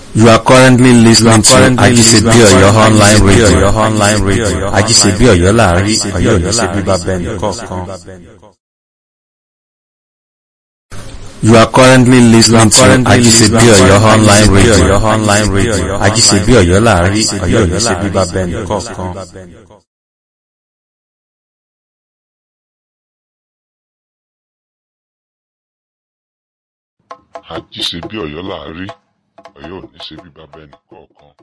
You are currently listening to Ajisebi Oyo online radio. online radio. Ajisebi Oyo láàrin Ọ̀yọ́ yìí ṣe bíbá bẹ́ẹ̀ni kọ̀ọ̀kan. You are currently listening to Ajisebi Oyo online radio. online radio. Ajisebi Oyo láàrin Ọ̀yọ́ yìí ṣe bíbá bẹ́ẹ̀ni kọ̀ọ̀kan. àjíṣe bí ọ̀yọ́ là á rí ọ̀yọ́ ò ní ṣe bí bàbá ẹnì kọ̀ọ̀kan